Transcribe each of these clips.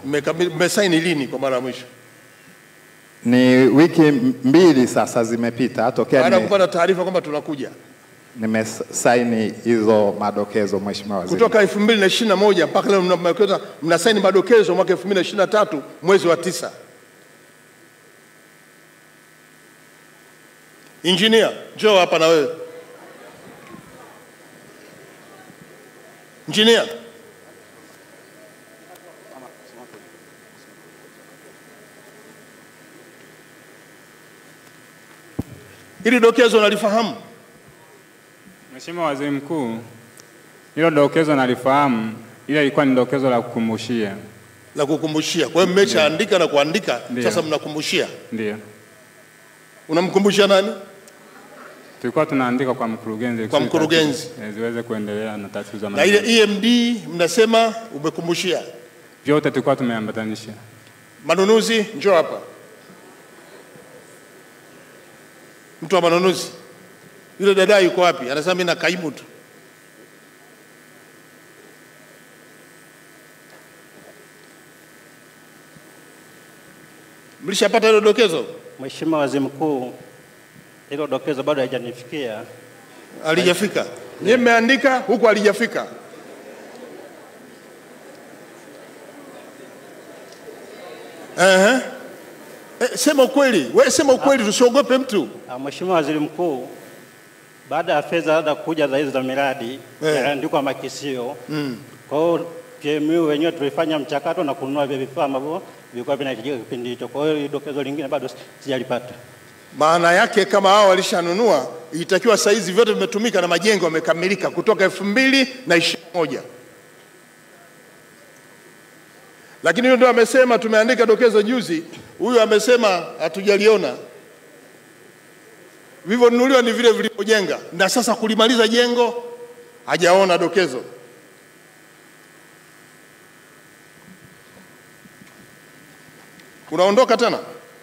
Mmekabili- Mmesaini lini kwa mara ya mwisho? Ni wiki mbili sasa zimepita tokea Baada ya nime- kupata taarifa kwamba tunakuja nimesaini hizo madokezo, Mheshimiwa Waziri. kutoka 2021 mpaka leo mna- mnakwenda- mnasaini madokezo mwaka 2023 mwezi wa tisa. Injinia, njoo hapa na wewe. Injinia, hili dokezo nalifahamu. Mheshimiwa Waziri Mkuu, hilo dokezo nalifahamu, ila ilikuwa ni dokezo la kukumbushia. la kukumbushia. Kwa hiyo mmeshaandika na kuandika, Ndio. sasa mnakumbushia. Ndio Unamkumbushia nani? tulikuwa tunaandika kwa mkurugenzi, Kwa kusudi mkurugenzi. taratibu, eh, ziweze kuendelea na taratibu za Na ile maendeleo. EMD mnasema umekumbushia. Vyote tulikuwa tumeambatanisha. Manunuzi, njoo hapa. Mtu wa manunuzi, yule dada yuko wapi? Anasema mimi na kaimu tu. Mlishapata hilo dokezo? Mheshimiwa Waziri Mkuu, hilo dokezo bado haijanifikia. Alijafika. Nyie mmeandika huku alijafika. Ehe. Eh, sema ukweli. Wewe sema ukweli tusiogope mtu. Ah, Mheshimiwa Waziri Mkuu, baada ya fedha labda kuja za hizo za miradi Eh. yaliandikwa makisio. Kwa hiyo PMU wenyewe tulifanya mchakato na kununua vile vifaa ambavyo vilikuwa vinahitajika kipindi hicho. Kwa hiyo hili dokezo lingine bado sijalipata. Maana yake kama hao walishanunua, itakiwa saizi vyote vimetumika na majengo yamekamilika kutoka elfu mbili na ishirini na moja. Lakini huyo ndio amesema, tumeandika dokezo juzi, huyu amesema hatujaliona. Vilivyonunuliwa ni vile vilivyojenga, na sasa kulimaliza jengo hajaona dokezo. Unaondoka tena?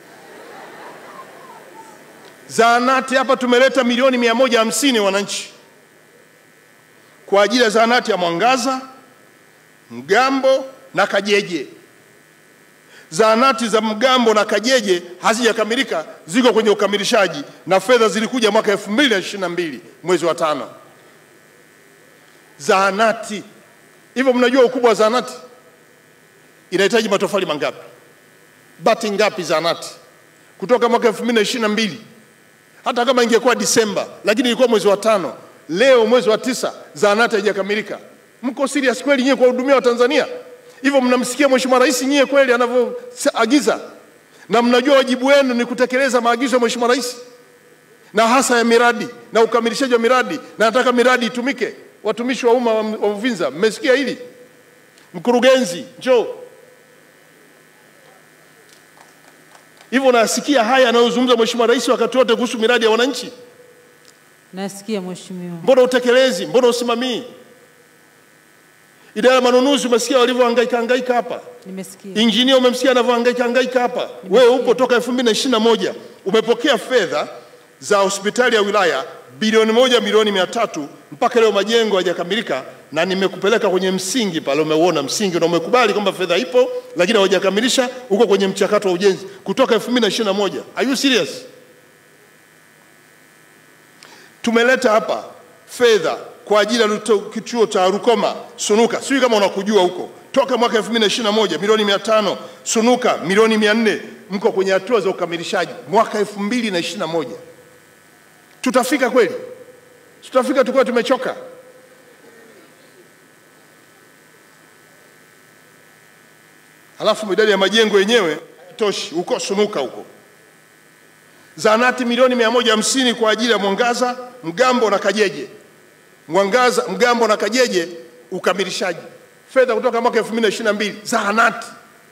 Zahanati hapa tumeleta milioni mia moja hamsini wananchi kwa ajili ya zahanati ya Mwangaza, Mgambo na Kajeje. Zahanati za Mgambo na Kajeje hazijakamilika, ziko kwenye ukamilishaji na fedha zilikuja mwaka 2022 mwezi wa tano. Zahanati hivyo, mnajua ukubwa wa zahanati inahitaji matofali mangapi, bati ngapi zahanati kutoka mwaka 2022 hata kama ingekuwa Disemba, lakini ilikuwa mwezi wa tano. Leo mwezi wa tisa, zahanati haijakamilika. Mko serious kweli nyie kuwahudumia Watanzania? Hivyo mnamsikia Mheshimiwa Rais nyie kweli anavyoagiza, na mnajua wajibu wenu ni kutekeleza maagizo ya Mheshimiwa Rais na hasa ya miradi na ukamilishaji wa miradi, na nataka miradi itumike. Watumishi wa umma wa wa Uvinza, mmesikia hili? Mkurugenzi, njoo. Hivyo nasikia haya anayozungumza Mheshimiwa Rais wakati wote kuhusu miradi ya wananchi. Nasikia mheshimiwa. Mbona utekelezi? Mbona usimamii? Idara ya manunuzi umesikia walivyohangaika hangaika hapa. Nimesikia. Injinia umemsikia anavyohangaika hangaika hapa. Wewe upo toka 2021 umepokea fedha za hospitali ya wilaya bilioni moja milioni mia tatu mpaka leo majengo hayajakamilika, na nimekupeleka kwenye msingi pale, umeuona msingi na umekubali kwamba fedha ipo, lakini hawajakamilisha, uko kwenye mchakato wa ujenzi kutoka 2021. Are you serious? Tumeleta hapa fedha kwa ajili ya luto- kituo cha Rukoma Sunuka, sijui kama unakujua huko, toka mwaka 2021 milioni 500, Sunuka milioni 400, mko kwenye hatua za ukamilishaji mwaka 2021. Tutafika kweli? Tutafika tukiwa tumechoka? Halafu idadi ya majengo yenyewe haitoshi huko Sunuka huko zahanati milioni mia moja hamsini kwa ajili ya Mwangaza, Mgambo na Kajeje. Mwangaza, Mgambo na Kajeje ukamilishaji, fedha kutoka mwaka 2022 zahanati.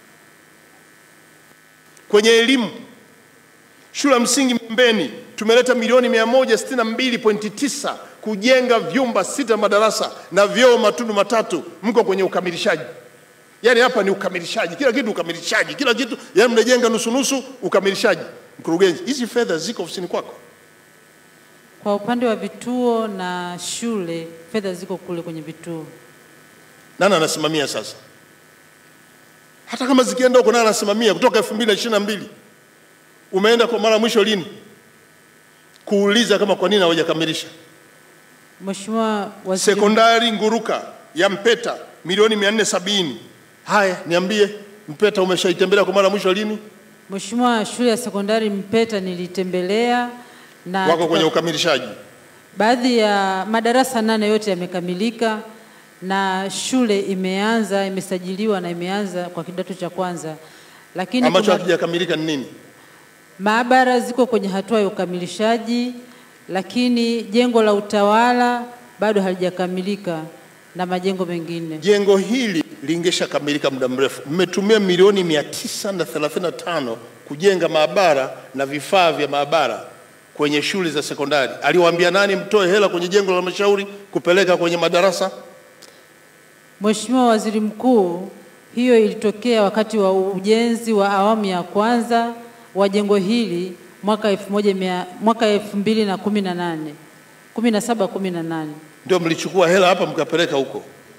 Kwenye elimu, shule ya msingi Mbeni tumeleta milioni 162.9 kujenga vyumba sita madarasa na vyoo matundu matatu, mko kwenye ukamilishaji. Yaani hapa ni ukamilishaji, kila kitu ukamilishaji, kila kitu, yaani mnajenga nusu nusu, ukamilishaji. Mkurugenzi, hizi fedha ziko ofisini kwako? Kwa upande wa vituo na shule, fedha ziko kule kwenye vituo. Nani anasimamia sasa? hata kama zikienda huko naye anasimamia kutoka elfu mbili na ishirini na mbili umeenda kwa mara mwisho lini kuuliza kama kwa nini hawajakamilisha Mheshimiwa Waziri sekondari Nguruka ya Mpeta milioni mia nne sabini. Haya, niambie Mpeta umeshaitembelea kwa mara mwisho lini? Mheshimiwa, shule ya sekondari Mpeta nilitembelea na Wako tuka- kwenye ukamilishaji. baadhi ya madarasa nane yote yamekamilika na shule imeanza imesajiliwa na imeanza kwa kidato cha kwanza, lakini Ambacho kuna hakijakamilika ni nini? maabara ziko kwenye hatua ya ukamilishaji, lakini jengo la utawala bado halijakamilika na majengo mengine. Jengo hili lingeshakamilika muda mrefu. Mmetumia milioni mia tisa na thelathini na tano kujenga maabara na vifaa vya maabara kwenye shule za sekondari. Aliwaambia nani mtoe hela kwenye jengo la halmashauri kupeleka kwenye madarasa? Mheshimiwa Waziri Mkuu, hiyo ilitokea wakati wa ujenzi wa awamu ya kwanza wa jengo hili mwaka 1100 mwaka 2018 17 18. Ndio mlichukua hela hapa mkapeleka huko.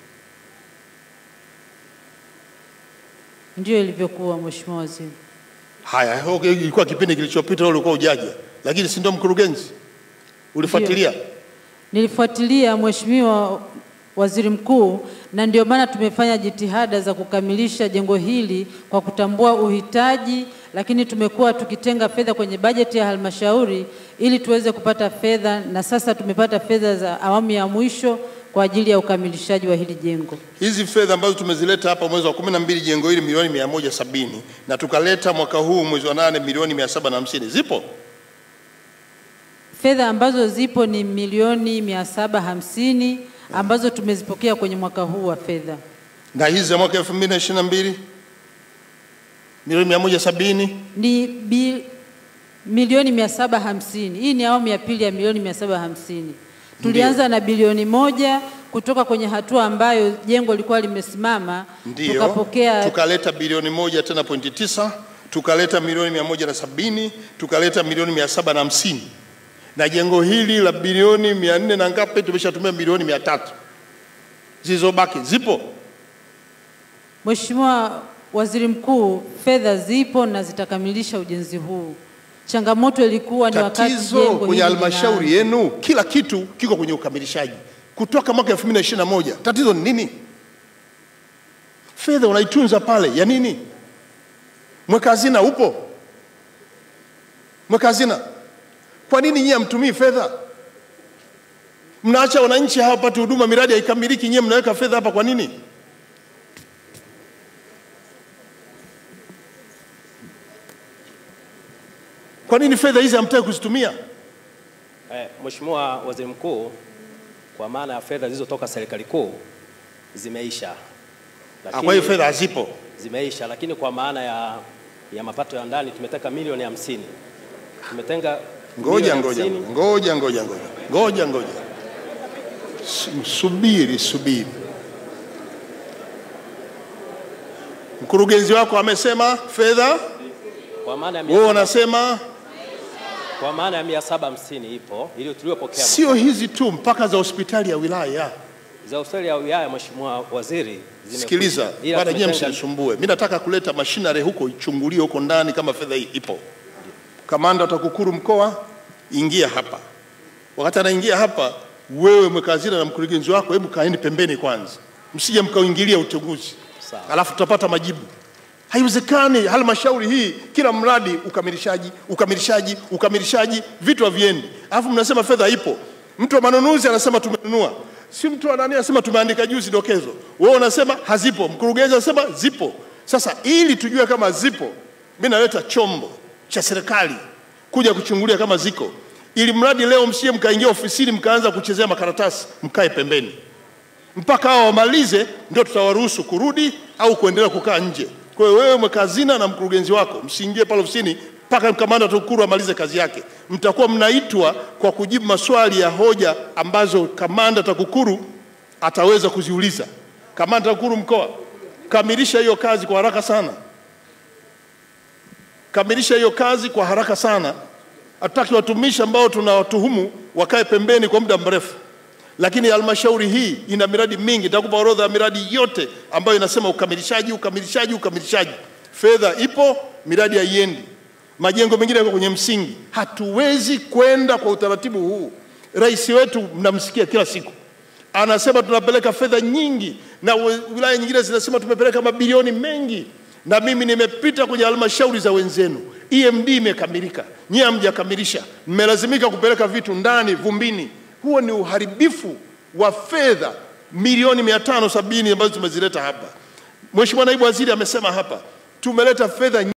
Ndio ilivyokuwa Mheshimiwa Waziri. Haya, okay, ilikuwa kipindi kilichopita, wewe ulikuwa ujaja, lakini si ndio mkurugenzi ulifuatilia? Nilifuatilia Mheshimiwa Waziri Mkuu, na ndio maana tumefanya jitihada za kukamilisha jengo hili kwa kutambua uhitaji, lakini tumekuwa tukitenga fedha kwenye bajeti ya halmashauri ili tuweze kupata fedha, na sasa tumepata fedha za awamu ya mwisho kwa ajili ya ukamilishaji wa hili jengo. Hizi fedha ambazo tumezileta hapa mwezi wa kumi na mbili jengo hili milioni mia moja sabini na tukaleta mwaka huu mwezi wa nane milioni mia saba na hamsini zipo Fedha ambazo zipo ni milioni mia saba hamsini ambazo tumezipokea kwenye mwaka huu wa fedha. na hizi za mwaka elfu mbili na ishirini na mbili milioni mia moja sabini ni bi, milioni mia saba hamsini. Hii ni awamu ya pili ya milioni mia saba hamsini. Tulianza na bilioni moja kutoka kwenye hatua ambayo jengo lilikuwa limesimama, ndio tukapokea tukaleta bilioni moja tena pointi tisa tukaleta milioni mia moja na sabini tukaleta milioni mia saba na hamsini na jengo hili la bilioni mia nne na ngapi tumeshatumia milioni mia tatu zilizobaki zipo Mheshimiwa Waziri Mkuu, fedha zipo na zitakamilisha ujenzi huu. Changamoto ilikuwa ni wakati tatizo jengo kwenye hili halmashauri linaanza. yenu kila kitu kiko kwenye ukamilishaji kutoka mwaka 2021 tatizo ni nini fedha unaitunza pale ya nini mweka hazina upo mweka hazina kwa nini nyie hamtumii fedha mnaacha wananchi hawapati huduma miradi haikamiliki nyie mnaweka fedha hapa kwa nini kwa nini fedha hizi hamtaki kuzitumia Eh, Mheshimiwa Waziri Mkuu, kwa maana ya fedha zilizotoka serikali kuu zimeisha. Ah, kwa hiyo fedha hazipo zimeisha, lakini kwa maana ya, ya mapato ya ndani tumeteka milioni hamsini. Tumetenga ngoja milioni ngoja hamsini. ngoja ngoja ngoja ngoja ngoja Su- subiri subiri mkurugenzi wako amesema fedha Kwa maana ya mia wewe saba- unasema kwa maana ya mia saba hamsini ipo ili tuliyopokea sio hizi tu mpaka za hospitali ya wilaya za hospitali ya wilaya. Mheshimiwa Waziri, zimekwisha. sikiliza Ila bana nyie tumetenga- msinisumbue mi nataka kuleta mashinare huko ichungulie huko ndani kama fedha hii ipo kamanda wa TAKUKURU mkoa ingia hapa wakati anaingia hapa wewe mweka hazina na mkurugenzi wako hebu kaeni pembeni kwanza msije mkaingilia uchunguzi Sawa. alafu tutapata majibu haiwezekani halmashauri hii kila mradi ukamilishaji ukamilishaji ukamilishaji vitu haviendi alafu mnasema fedha ipo mtu wa manunuzi anasema tumenunua si mtu wa nani anasema tumeandika juzi dokezo wewe unasema hazipo mkurugenzi anasema zipo sasa ili tujue kama zipo mi naleta chombo cha serikali kuja kuchungulia kama ziko ili mradi leo msije mkaingia ofisini mkaanza kuchezea makaratasi mkae pembeni mpaka hao wamalize, ndio tutawaruhusu kurudi au kuendelea kukaa nje. Kwa hiyo wewe mweka hazina na mkurugenzi wako msiingie pale ofisini mpaka kamanda TAKUKURU amalize kazi yake. Mtakuwa mnaitwa kwa kujibu maswali ya hoja ambazo kamanda TAKUKURU ataweza kuziuliza. Kamanda TAKUKURU mkoa, kamilisha hiyo kazi kwa haraka sana, kamilisha hiyo kazi kwa haraka sana. Hatutaki watumishi ambao tunawatuhumu wakae pembeni kwa muda mrefu. lakini halmashauri hii ina miradi mingi. Nitakupa orodha ya miradi yote ambayo inasema ukamilishaji, ukamilishaji, ukamilishaji. Fedha ipo, miradi haiendi, majengo mengine yako kwenye msingi. Hatuwezi kwenda kwa utaratibu huu. Rais wetu mnamsikia kila siku anasema tunapeleka fedha nyingi, na we- wilaya nyingine zinasema tumepeleka mabilioni mengi, na mimi nimepita kwenye halmashauri za wenzenu, EMD imekamilika, nyie hamjakamilisha, mmelazimika kupeleka vitu ndani vumbini. Huo ni uharibifu wa fedha milioni mia tano sabini ambazo tumezileta hapa. Mheshimiwa Naibu Waziri amesema hapa tumeleta fedha